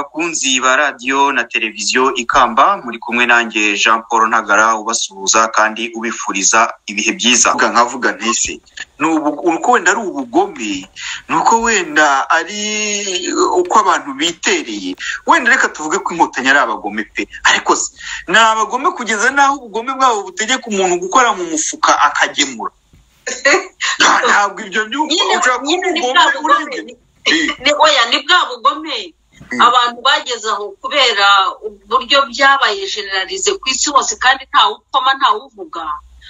bakunzi ba radiyo na televiziyo ikamba muri kumwe nanjye jean paul ntagara ubasuhuza kandi ubifuriza ibihe byiza Vuga nkavuga ntese ni ubu- uko wenda ari ubugome ni uko wenda ari uko abantu bitereye wenda reka tuvuge ko inkotanyi ari abagome pe ariko se ni abagome kugeza n'aho ubugome bwabo butegeka umuntu gukora mu mufuka akagemura Nta- ntabwo ibyo byumva nyine ushobora kuba nyine ni umugome bwa urebye bugome ni- ni oya ni bwa bugome Mm. abantu bageze aho kubera uburyo byabaye generalize ku isi hose kandi ntawe upfoma ntawe uvuga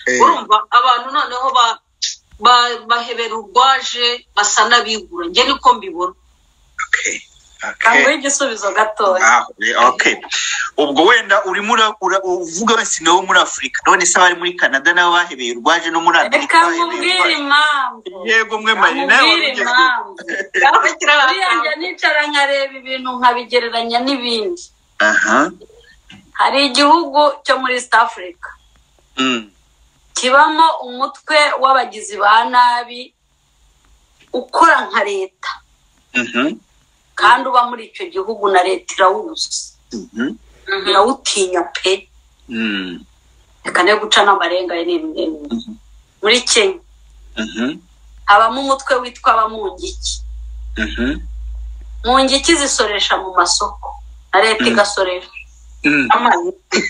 Eh. urumva abantu noneho ba- ba- bahebera urwaje basa n'abigura njye niko mbibona Okay. Kamuhe igisubizo gatoya. Ah, okay. ubwo wenda urimo ura- ura- uvuga wese nabo muri afurika none se abari muri canada nabo bahebeye urwaje no muri amerika Reka bahebeye mubwire urwaje. impamvu. yego mwe mari nawe Amubwire wabigeze. impamvu. Buriya njya nicara nkareba ibintu nkabigereranya n'ibindi. aha Hari igihugu cyo muri East Africa Mm. kibamo umutwe w'abagizi ba nabi ukora nka leta Mhm. kandi uba muri icyo gihugu na leta irawuzi Mhm. irawutinya pe Mm. reka ne guca n'amarenga ye n'ibindi Mhm. muri kenya Mhm. habamo umutwe witwa abamungiki Mhm. mu ngiki zisoresha mu masoko na leta Mm. igasoresha Mm.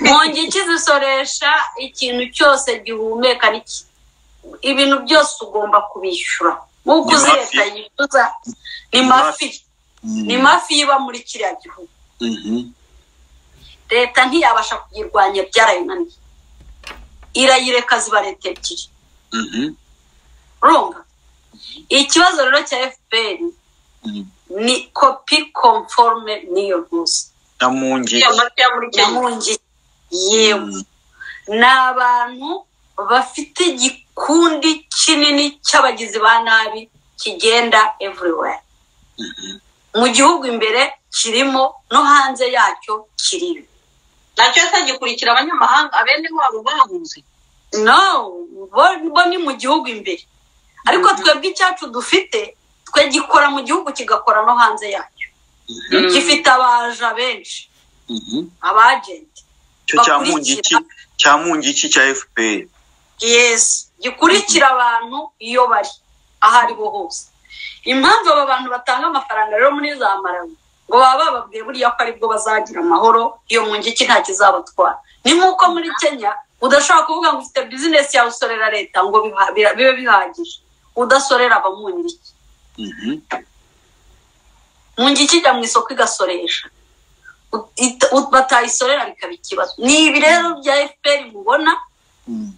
mu ngiki zisoresha ikintu cyose gihumeka n'iki ibintu byose ugomba kubishyura nk'uko Ni uzi mafi. leta yishyuza ni Ni mafi. mafi ni mafi iba muri kiriya gihugu Mhm. leta ntiyabasha kuyirwanya byarayinaniye irayireka ziba leta ebyiri Mhm. urumva ikibazo rero cya fpr Mhm. ni kopi konforume n'iyo ntuzi Namungi. amata ya muri kenya yamungi yewe Mm. ni abantu bafite igikundi kinini cy'abagizi ba nabi kigenda everywhere mu gihugu imbere kirimo no hanze yacyo kirimo nacyo atagikurikira abanyamahanga bene wabo bahunze no bo- bo ni mu gihugu imbere ariko twebwe icyacu dufite twe gikora mu gihugu kigakora no hanze yacyo Mm. gifite abaja benshi Mhm. abajenti Cyo cya mungiki cya mungiki cya FPR. yes gikurikira abantu iyo bari aho ari bo hose impamvu aba bantu batanga amafaranga rero muri za marawi ngo baba bababwiye buriya ko aribwo bazagira amahoro iyo mu ngiki nta kizabatwara ni nk'uko muri kenya udashobora kuvuga ngo ufite bizinesi yawe usorera leta ngo biha- biha- bibe bihagije udasorera abamungiki Mhm. mu ngiki ijya mu isoko igasoresha U- ita- u- batayisorera bikaba ikibazo ni ibi rero bya fpr mubona Mm.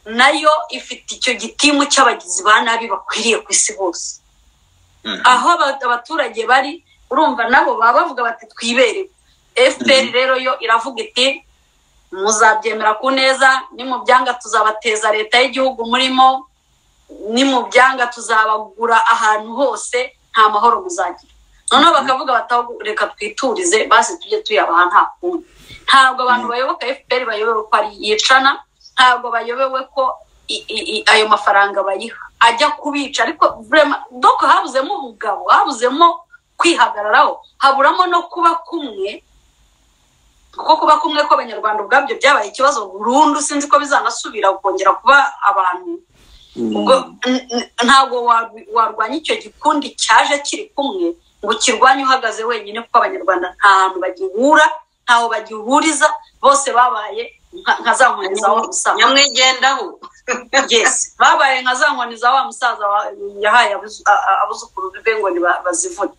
nayo ifite icyo gitimu cy'abagizi ba nabi bakwiriye ku isi hose Mhm. aho aba- abaturage bari urumva nabo baba bavuga bati twiberewe fpr rero yo iravuga iti muzabyemera ku neza nimubyanga tuzabateza leta y'igihugu murimo nimubyanga tuzabagura ahantu hose nta mahoro muzagira noneho bakavuga bati "Ahubwo reka twiturize basi tujye tuyabaha nta kundi ntabwo abantu bayoboka fpr bayobewe ko ari yicana ntabwo bayobewe ko i- i- i- ayo mafaranga bayiha ajya kubica ariko vrema- donc habuzemo ubugabo habuzemo kwihagararaho haburamo no kuba kumwe kuko kuba kumwe kw'abanyarwanda ubwabyo byabaye ikibazo burundu sinzi ko bizanasubira kongera kuba abantu ubwo n- n- ntabwo warw- warwanya icyo gikundi cyaje kiri kumwe ngo kirwanye uhagaze wenyine kuko abanyarwanda nta hantu bagihura ntaho bagihuriza bose babaye nka- nka za nkoni za wa musaza nyamwigendaho yes babaye nka za nkoni za wa musaza wa- yahaye abuzu- a- a- abuzukuru be ngo ni ba- bazivune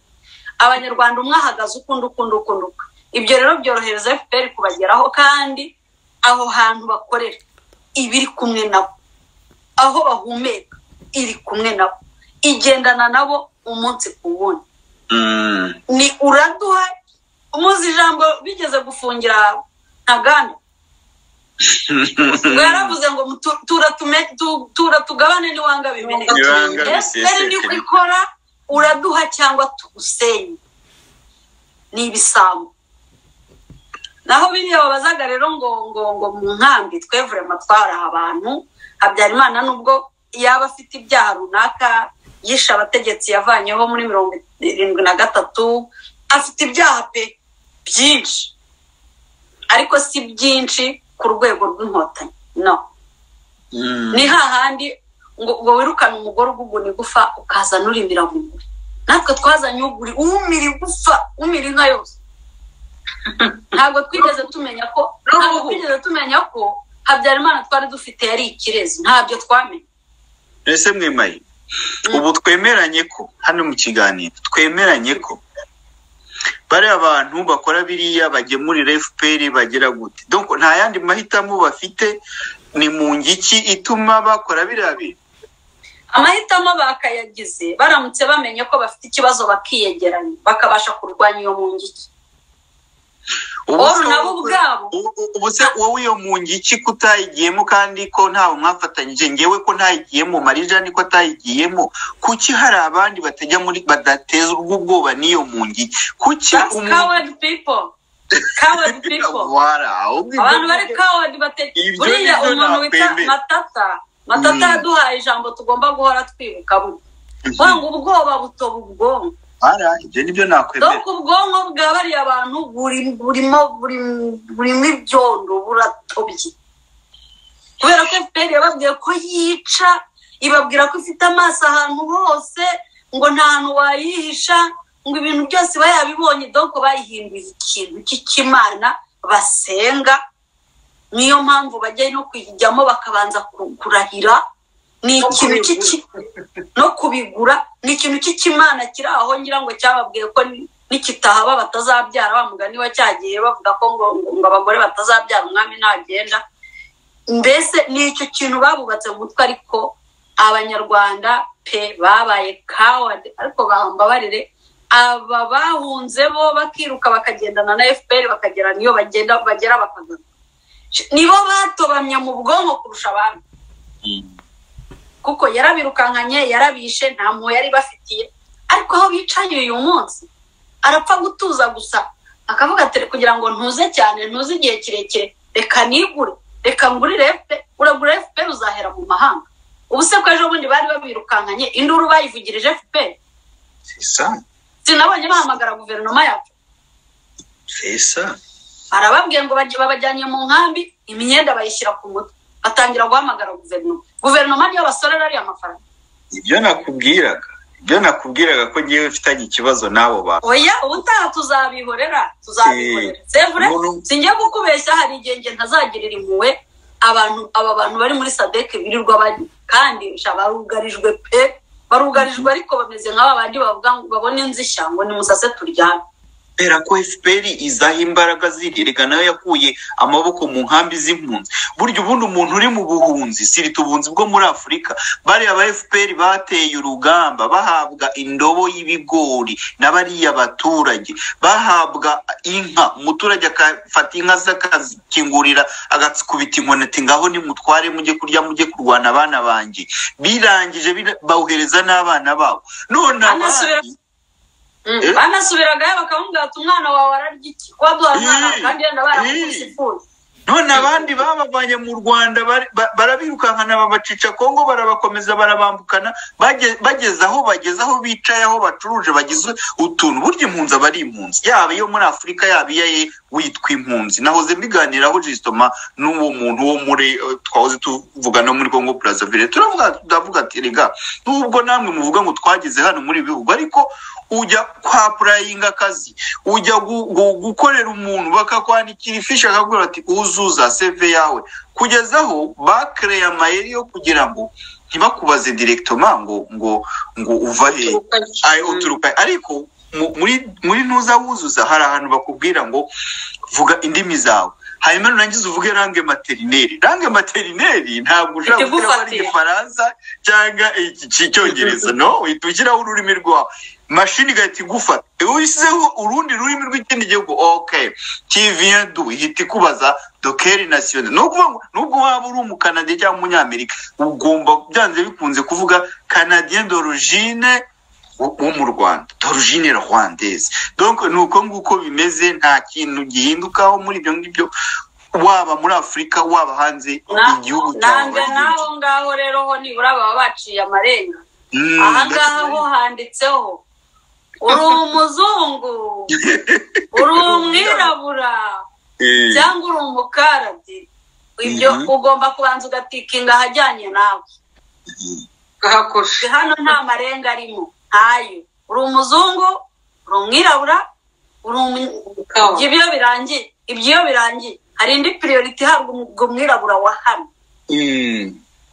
abanyarwanda umwe ahagaze ukundi ukundi ukundi ukwe. ibyo rero byorohereza fpr kubageraho kandi aho hantu bakorera iba iri kumwe nabo aho bahumeka iri kumwe nabo igendana nabo umunsi ku wundi Mm. ni uraduha umuzi ijambo bigeze gufungira ntaganda yaravuze ngo "Mutu- tura tume- tu- tura tugabane n'iwanga bibiri Ibanga fpr biseseke. niko ikora uraduha cyangwa tugusenye ni ibisambo naho biriya babazaga rero ngo ngo ngo mu nkambi twevure amatwaraha abantu habyarimana nubwo yaba afite ibyaha runaka yishe abategetsi yavanyeho muri mirongo irindwi na gatatu afite ibyaha pe byinshi ariko si byinshi ku rwego rw'inkotanyi no ni hahandi ngo ngo wirukane umugore uguguna igufa ukazana urimira mu mugore natwe twazanye uguri umira igufa umira inka yose ntabwo twigeze tumenya ko ntabwo twigeze tumenya ko habyarimana twari dufite yari ikirezi ntabyo twamenya ese mwemaye ubu twemeranye ko hano mu kiganiro twemeranye ko bariya abantu bakora biriya bagemurira fpr bagira gute donc nta yandi mahitamo bafite ni mu ngiki ituma bakora biriya bintu amahitamo bakayagize baramutse bamenye ko bafite ikibazo bakiyegeranya bakabasha kurwanya iyo mungiki Ubu se- Oru nabo ubwabo. u- ubu se wowe iyo mu ngiki ko utayigiyemo kandi ko ntawe mwafatanyije ngewe ko ntayigiyemo marija niko atayigiyemo kuki hari abandi batajya muri badatezwa ubwoba n'iyo mu ngiki kuki That's umuntu- coward people coward people Wara, ahubwo ibyo abantu bari ngibyo- coward bate Ibyo buriya nibyo umuntu wita nakwemera. matata matata Mm. yaduhaye ijambo tugomba guhora twibuka bu- Mhm. wanga ubwoba butoba ubwonko Wara, ibyo nibyo nakwemera dore ubwonko bwa bariya bantu buri- burimo buri- burimo ibyondo buratobye kubera ko fpr yababwiye ko yica ibabwira ko ifite amaso ahantu hose ngo nta hantu wayihisha ngo ibintu byose iba yabibonye doko bayihinduye ikintu cy'ikimana basenga niyo mpamvu bajya no kuyijyamo bakabanza ku- kurahira ni ikintu cy'iki no kubigura ni ikintu cy'ikimana kiri aho ngira ngo cyababwiye ko ni- nikitahaba batazabyara wa mugani wa cyagiye bavuga ko ngo, ngo ngo abagore batazabyara umwami ntagenda mbese ni icyo kintu babubatse mu mutwe ariko abanyarwanda pe babaye kawadi ariko bambabarire aba bahunze bo bakiruka bakagendana na fpr bakagera niyo bagenda bagera bakagaruka nibo batobamye mu bwonko kurusha abandi kuko yarabirukankanye yarabishe nta mpuhwe yari bafitiye ariko aho bicaye uyu munsi arapfa gutuza gusa akavuga ati kugira ngo ntuze cyane ntuze igihe kirekire reka nigure reka ngurire fp uragura fp uzahera mu mahanga ubu se ko ejo bundi bari babirukankanye induru bayivugirije fp sesa sinabonye bahamagara guverinoma yacu sesa barababwiye ngo bajye- babajyanye mu nkambi imyenda bayishyira ku mutwe batangira guhamagara guverinoma guverinoma niyo basorera ariya mafaranga ibyo nakubwiraga ibyo nakubwiraga ko ngewe mfitanye ikibazo n'abo bantu oya ubutaha tuzabihorera tuzabihorera sevure umuntu- sinjya kukubeshya hari igihe njye ntazagirira impuhwe abantu aba bantu bari muri sadeke birirwa bajya kandi sha barugarijwe pe barugarijwe ariko bameze nk'aba bandi bavuga ngo babone inzishya ngo nimusase turyame kubera ko fpr izaha imbaraga ziri reka nayo yakuye amaboko mu nkambi z'impunzi burya ubundi umuntu uri mu buhunzi sirita ubunzi bwo muri afurika bariya ba fpr bateye urugamba bahabwa indobo y'ibigori na bariya baturage bahabwa inka umuturage akafata inka ze akazikingurira agakubita inkoni ati ngaho nimutware mujye kurya mujye kurwana abana banjye birangije bira- bawuhereza n'abana babo none Anasubira- abandi Eh? banasubiragayo bakamubwira ati umwana wawe ararya iki waduha umwana wawe kandi yenda baramukubise ifuni none abandi babavanye mu rwanda bari- ba- barabirukankana babacica kongo barabakomeza barabambukana bagezaho bageze aho bageze aho bicaye aho bacuruje bagize utuntu burya impunzi aba ari impunzi yaba iyo muri afurika yaba iya ye witwa impunzi nahoze mbiganiraho jisitoma n'uwo muntu wo muri eh, twahoze tuvuga no muri kongo purazavire turavuga turavuga ati rega nubwo namwe muvuga ngo twageze hano muri ibi bihugu ariko ujya kwa purayinga akazi ujya gu- gu- gukorera umuntu bakakwandikira ifishi akakubwira ati uzuza seve yawe kugeza aho bakereye amayeri yo kugira ngo ntibakubaze direktoma ngo ngo ngo uva hehe Ay, uturuka he? ariko mu- muri muri ntuza wuzuza hari ahantu bakubwira ngo vuga indimi zawe hanyuma nurangiza uvuge range materineri range materineri ntabwo ushobora kuvuga ko ari Ikigufatiye. igifaransa cyangwa iki- iki- icyongereza no uhita ushyiraho ururimi rwawe mashini igahita igufata iyo ushyizeho urundi rurimi rw'ikindi gihugu ok kiviyendu ihita ikubaza dokeri nasiyoni ni ukuvuga ngo nubwo waba uri umukanadi cyangwa umunyamerika ugomba byanze bikunze kuvuga kanadiyeni dorojine wo mu rwanda dorojine rwandeze donc ni uko nguko bimeze nta kintu gihindukaho muri ibyo ngibyo waba muri afurika waba hanze Na- igihugu nanga wagira n'aho iki. ngaho rero ho nibura baba baciye amarenga Mm, ahangaha ho handitseho uri umuzungu uri umwirabura cyangwa uri umukarabye ibyo ugomba kubanza ugatikinga ahajyanye nawe gahakoshe hano nta marenga arimo ntayo uri umuzungu uri umwirabura uri Kawa. ibyo iyo birangiye ibyo iyo birangiye hari indi piriyoriti ihabwa umu- umwirabura wa hano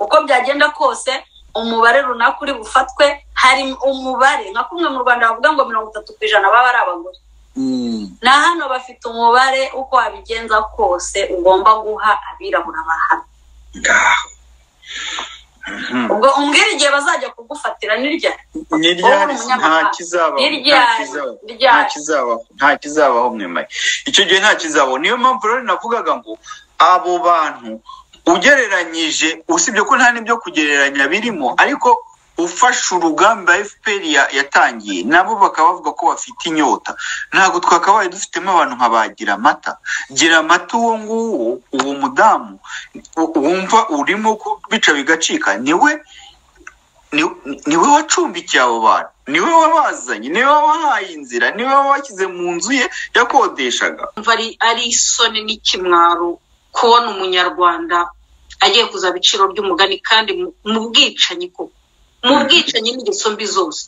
uko byagenda kose umubare runaka uri bufatwe hari umubare nka kumwe mu rwanda bavuga ngo mirongo itatu ku ijana baba ari abagore na hano bafite umubare uko wabigenza kose ugomba guha abirabura ba hano ngaho ubwo umbwira igihe bazajya kugufatira nirya ntiryari Wowe uri nta umunyamahanga. kizabaho nta Ntiryari, kizabaho nta ntiryari. kizabaho nta kizabaho mwemaye icyo gihe nta kizabaho niyo mpamvu rero navugaga ngo abo bantu ugereranyije usibye ko nta n'ibyo kugereranya birimo ariko ufashe urugamba fpr ya- yatangiye nabo bakaba bavuga ko bafite inyota ntabwo twakabaye dufitemo abantu nka ba giramata giramata uwo nguwo uwo mudamu u- wumva urimo ko bica bigacika niwe ni- niwe wacumbikiye abo bantu niwe wabazanye niwe wabahaye inzira niwe wabashyize mu nzu ye yakodeshaga mva ari- ari isoni n'ikimwaro kubona umunyarwanda agiye kuzaba iciro ry'umugani kandi mu- mu bwicanyi koko mu bwicanyi n'ingeso mbi zose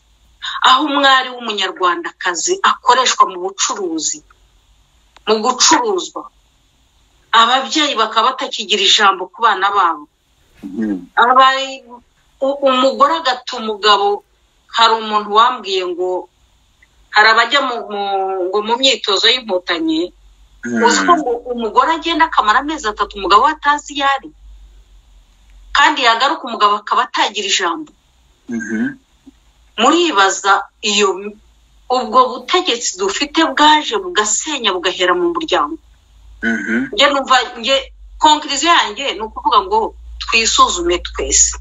aho umwari w'umunyarwandakazi akoreshwa mu bucuruzi mu gucuruzwa ababyeyi bakaba batakigira ijambo ku bana babo abaye u- umugore agata umugabo hari umuntu wambwiye ngo hari abajya mu, mu, ngo mu myitozo y'inkotanyi uzi ko ngo umugore agenda akamara amezi atatu umugabo we atazi iyo ari kandi yagaruka umugabo akaba atagira ijambo muribaza iyo ubwo butegetsi dufite bwaje bugasenya bugahera mu muryango njye numva njye konkiriziyo yanjye ni ukuvuga ngo twisuzume twese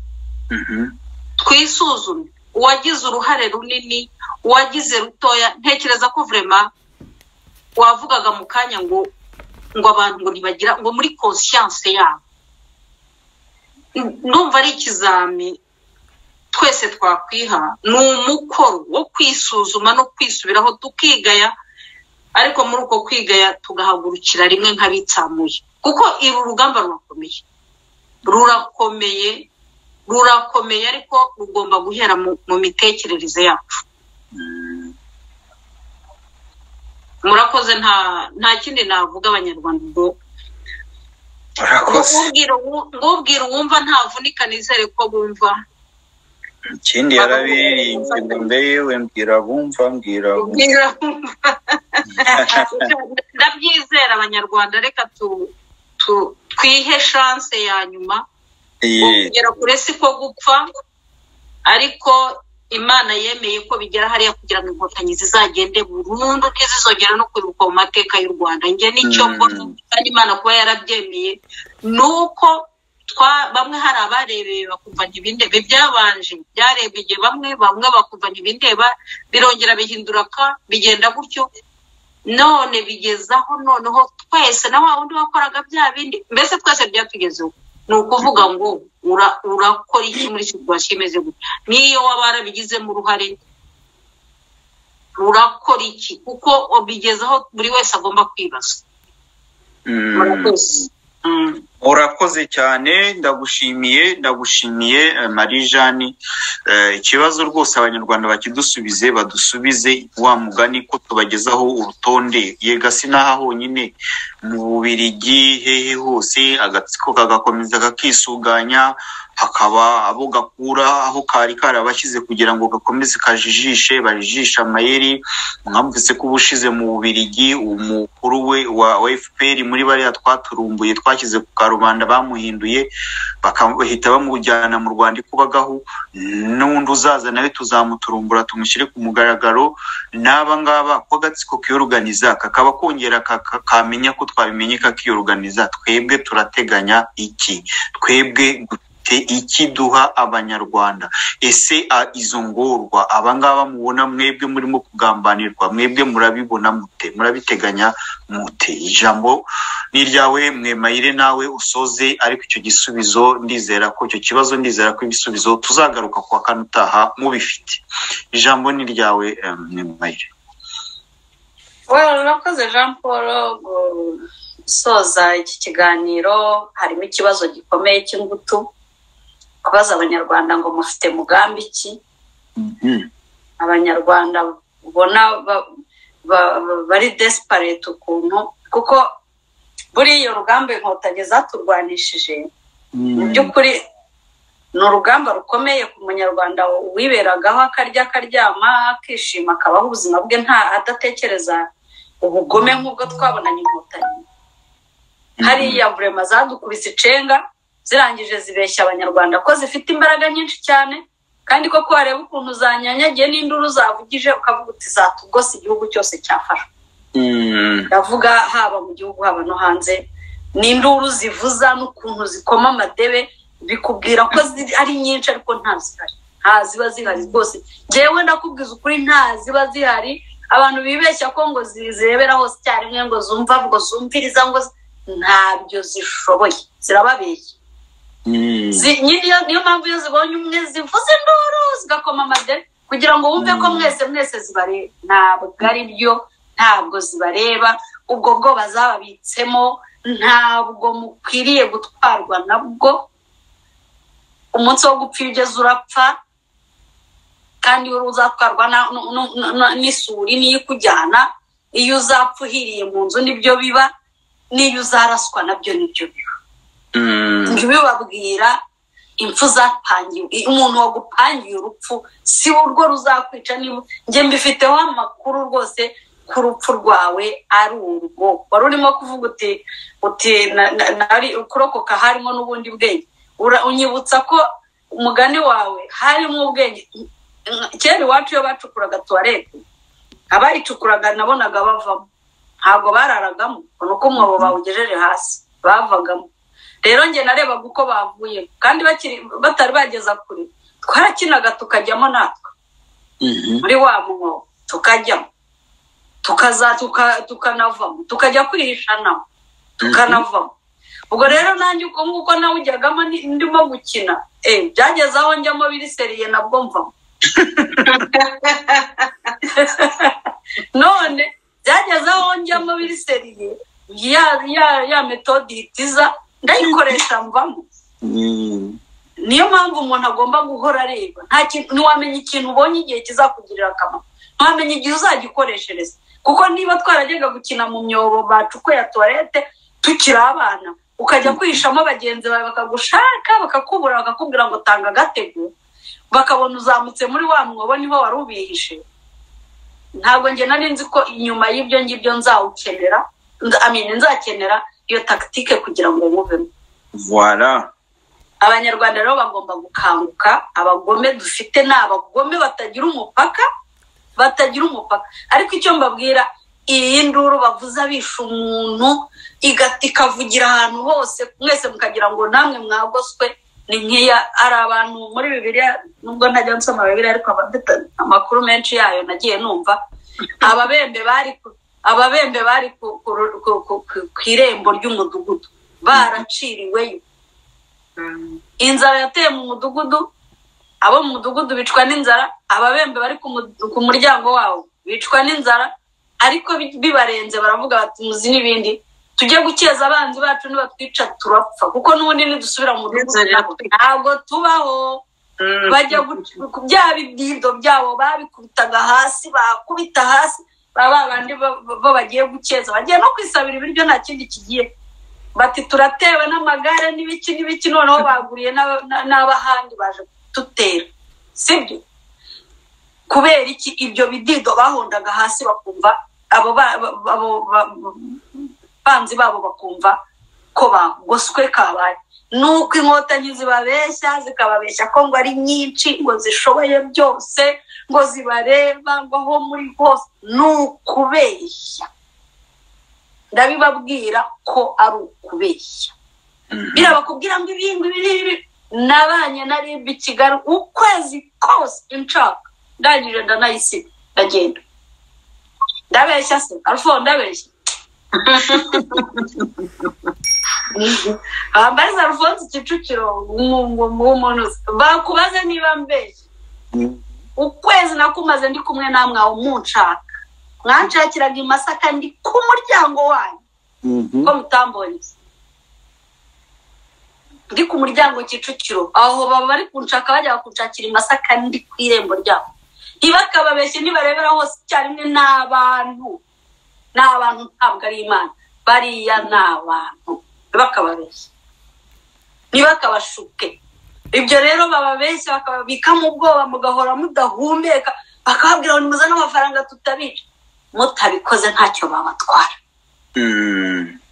twisuzume uwagize uruhare runini uwagize rutoya ntekereza ko vurema wavugaga mu kanya ngo ngo abantu ngo ntibagira ngo muri konsiyanse yabo N- ndumva ari ikizami twese twakwiha ni umukoro wo kwisuzuma no kwisubiraho tukigaya ariko muri uko kwigaya tugahagurukira rimwe nk'abitsamuye kuko iri urugamba rurakomeye rurakomeye rurakomeye ariko rugomba guhera mu, mu mitekerereze yacu murakoze nta nta kindi navuga abanyarwanda ubwo urakoze ngubwira uwu- ngubwira uwumva ntavunika nizere ko bumva ikindi yarabiririmbye ngo mbe yewe mbwira bumva mbwira bumva Mbwira bumva. ndabyizera abanyarwanda reka tu, tu twihe chance ya nyuma Ye. kugera kure si ko gupfa ariko imana yemeye ko bigera hariya kugira ngo inkotanyi zizagende burundu ntizizongera no kwibuka mu mateka y'u rwanda njye nicyo Mm. mbona kandi imana kuba yarabyemeye ni uko twa- bamwe hari abarebeye bakumva ntibindebe byabanje byarebeye bamwe bamwe bakumva ntibindeba birongera bihindura ka bigenda gutyo none bigezaho noneho twese na wa wundi wakoraga bya bindi mbese twese byatugezeho ni ukuvuga ngo ura- urakora iki muri situwasiyo imeze gutya n'iyo waba warabigizemo uruhare urakora iki kuko ubigezaho buri wese agomba kwibaza Mm. murakoze Mm. urakoze cyane ndagushimiye ndagushimiye eh, marie jeanne Eh, ikibazo rwose abanyarwanda bakidusubize badusubize wa mugani ko tubagezaho urutonde yega sinaha honyine mu bubirigi hehe hose agatsiko kagakomeza kakisuganya hakaba abo gakura aho kari karabashyize kugira ngo gakomeze kajijishe barijishe amayeri mwamvise ko ubushize mu bubirigi umukuru we wa wa fpr muri bariya twaturumbuye twashyize ku karubanda bamuhinduye baka- bahita bamujyana mu rwanda ikubagaho n'undi uzaza nawe tuzamuturumbura tumushyire ku mugaragaro n'aba ngaba ko agatsiko kiyoruganiza kakaba kongera kaka- kamenya ko twabimenye kakiyoruganiza twebwe turateganya iki twebwe dufite iki duha abanyarwanda ese a- izo ngorwa abangaba mubona mwebwe murimo kugambanirwa mwebwe murabibona mute murabiteganya mute ijambo ni iryawe mwemayire nawe usoze ariko icyo gisubizo ndizera ko icyo kibazo ndizera ko ibisubizo tuzagaruka ku wa kane utaha mubifite ijambo ni iryawe eh, mwemayire urakoze jean paul gusoza iki kiganiro harimo ikibazo gikomeye cy'ingutu kubaza abanyarwanda ngo mufite mugambi ki abanyarwanda ubona bari desiparete ukuntu kuko buriya urugamba inkotanyi zaturwanishije mu by'ukuri ni urugamba rukomeye ku munyarwanda wiberagaho akarya akaryama akishima akabaho ubuzima bwe nta adatekereza ubugome nk'ubwo twabonanye inkotanyi hariya burema zadukubise icenga zirangije zibeshya abanyarwanda ko zifite imbaraga nyinshi cyane kandi koko wareba ukuntu zanyanyagiye n'induru zavugije ukavuga uti zatugose igihugu cyose cyafashwe ndavuga haba mu gihugu haba no hanze n'induru zivuza n'ukuntu zikoma amadebe bikubwira ko ari nyinshi ariko nta zihari nta ziba zihari rwose ngewe ndakubwiza ukuri nta ziba zihari abantu bibeshya ko ngo zirebera hose icyarimwe ngo zumva ngo zumviriza ngo ntabyo zishoboye zirababeshya niyo mpamvu iyo zibonye umwe zivuza induru zigakoma amadebe kugira ngo wumve ko mwese mwese zibareba ntabwo ari byo ntabwo zibareba ubwo bwoba zababitsemo ntabwo mukwiriye gutwarwa nabwo umunsi wo gupfa iyo ugeze urapfa kandi uzatwarwa n'isuri niyo ikujyana iyo uzapfa uhiriye mu nzu nibyo biba n'iyo uzaraswa nabyo nibyo biba njye ubibabwira impfu zapangiwe umuntu wagupangiye urupfu si urwo ruzakwica niba njye mbifiteho amakuru rwose ko urupfu rwawe ari urwo wari urimo kuvuga uti uti kurokoka harimo n'ubundi bwenge unyibutsa ko umugani wawe harimo ubwenge kera iwacu iyo bacukuraga tuwarete abayicukuraga nabonaga bavamo ntabwo bararagamo ubona uko umwobo bawugejeje hasi bavagamo rero njye narebaga uko bavuye kandi batari bageza kure twarakinaga tukajyamo natwe muri wa mwobo tukajyamo tukaza tukanavamo tukajya kwihishanamo tukanavamo ubwo rero nanjye uko nguko nawe ujyagamo ndimo gukina byageze aho njyamo biri seriye nabwo mvamo none byageze aho njyamo biri seriye ya metodi itiza ndayikoresha mvamo niyo mpamvu umuntu agomba guhora areba ntiwamenya ikintu ubonye igihe kizakugirira akamaro ntiwamenya igihe uzagikoreshereza kuko niba twarajyaga gukina mu myobo bacukuye ya tuwarete tukiri abana ukajya kwihishamo bagenzi bawe bakagushaka bakakubura bakakubwira ngo tanga agatego bakabona uzamutse muri wa mwobo niho wari ubihishe ntabwo njye nari nzi ko inyuma y'ibyo ngibyo nzawukenera amine nzakenera iyo takitike kugira ngo wubemo abanyarwanda rero bagomba gukanguka abagome dufite ni abagome batagira umupaka batagira umupaka ariko icyo mbabwira iyi nduru bavuze abisha umuntu ikavugira ahantu hose mwese mukagira ngo namwe mwagoswe ni nkeya ari abantu muri bibiriya nubwo ntajya nsoma bibiriya ariko amakuru menshi yayo nagiye numva ababembe bari ababembe bari ku irembo ry'umudugudu baraciriweyo inzara yateye mu mudugudu abo mu mudugudu bicwa n'inzara ababembe bari ku muryango wabo bicwa n'inzara ariko bibarenze baravuga bati muzi n'ibindi tujye gukeza abanzi bacu nibatwica turapfa kuko n'ubundi nidusubira mu mudugudu ntabwo tubaho bajya bya bidido byabo babikubitaga hasi bakubita hasi baba bandi bo bagiye gukeza bagiye no kwisabira ibiryo nta kindi kigiye bati turatewe n'amagare n'ibiki n'ibiki noneho baguriye n'abahandi baje dutera sibyo kubera iki ibyo bidido bahondaga hasi bakumva abo banzi babo bakumva ko bagoswe kabaye nuko inkotanyi zibabeshya zikababeshya ko ngo ari nyinshi ngo zishoboye byose ngo zibareba ngo aho muri hose ni ukubeshya ndabibabwira ko ari ukubeshya birabakubwira ngo ibintu ibi nabanye na rib i kigali ukwezi kose nshaka ndangije ndanayisiga ndagenda ndabeshya se arufo ndabeshya bambariza arufonse kicukiro w'umuntu bakubaze niba mbeshya ukwezi nakumaze ndi kumwe namwe aho munshaka mwanshakiraga i masaka ndi ku muryango wanyu ko mutambonye ndi ku muryango kicukiro aho baba bari kunshaka bajya kunshakira i masaka ndi ku irembo ryabo ntibakababeshye nibarebera hose icyarimwe ni abantu ni abantu ntabwo ari imana bariya ni abantu ntibakababeshye ntibakabashuke ibyo rero bababeshya bakababikamo ubwoba mugahora mudahumeka bakababwira ngo nimuze n'amafaranga tutabica mutabikoze ntacyo babatwara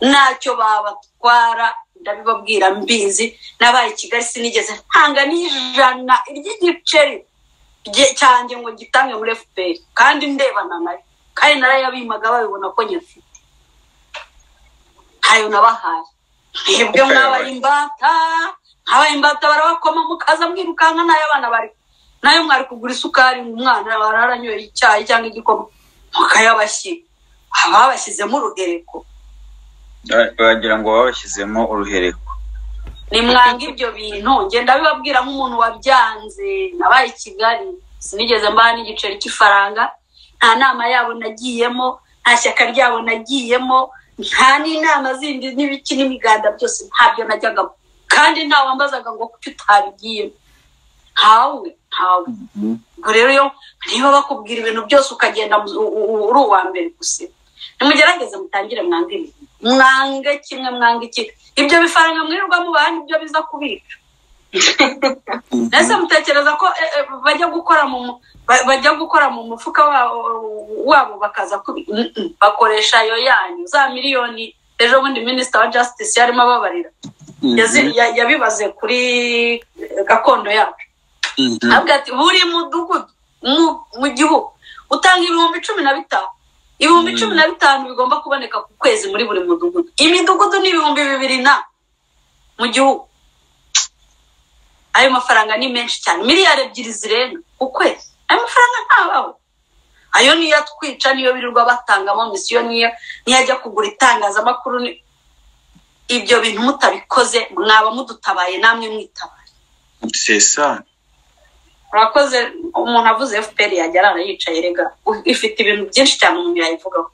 ntacyo babatwara ndabibabwira mbizi nabaye i kigali sinigeze ntanga n'ijana ry'igiceri cyanjye ngo gitange muri fpr kandi ndebana nayo kandi narayabimaga babibona ko nyafite ntayo nabahaye mwebwe mwabaye imbata mwabaye imbata barabakoma mukaza mwirukanka nayo abana bari nayo mwari kugura isukari mu mwana bararanyoye icyayi cyangwa igikoma mukayabashyira haba babashyizemo urugereko wagira ngo babashyizemo uruhereko nimwanga ibyo bintu ngenda bibabwira nk'umuntu wabyanze nabaye i kigali sinigeze mbaha n'igiceri cy'ifaranga nta nama yabo nagiyemo nta shyaka ryabo nagiyemo nta n'inama zindi n'ibiki n'imiganda byose ntabyo najyagamo kandi ntawambazaga ngo kuki utabigiyemo ntawe ntawe ubwo rero iyo niba bakubwira ibintu byose ukagenda uri uwa mbere gusa nimugerageze mutangire mwange ibintu mwange kimwe mwange ikindi ibyo bifaranga mwirirwa mubaha nibyo biza kubica mbese mutekereza ko bajya gukora mu bajya gukora mu mufuka wabo bakaza bakoresha ayo yanyu za miliyoni ejo bundi minisita wa jasitisi yarimo ababarira yabibaze kuri gakondo yacu avuga ati buri mudugudu mu gihugu utanga ibihumbi cumi na bitanu ibihumbi cumi na bitanu bigomba kuboneka ku kwezi muri buri mudugudu imidugudu ni ibihumbi bibiri na mu gihugu ayo mafaranga ni menshi cyane miliyari ebyiri zirenga ku kwezi ayo mafaranga ntabaho ayo niyo atwica niyo birirwa batangamo misiyo niyo niyo ajya kugura itangazamakuru ibyo bintu mutabikoze mwaba mudutabaye namwe mwitabaye sesa urakoze umuntu avuze fpr yajya arara yicaye rega ifite ibintu byinshi cyane umuntu yayivugaho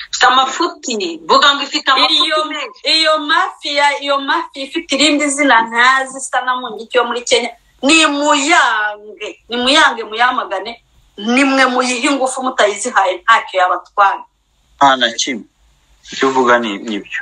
ifite amafuti mvuga ngo ifite amafuti menshi iyo mafiya iyo mafiya ifite irindi zina ntazi isa na mungiki yo muri kenya ni muyange ni muyange muyamagane nimwe muyihe ingufu mutayizihaye ntacyo yabatwara nta na kimwe icyo uvuga ni nibyo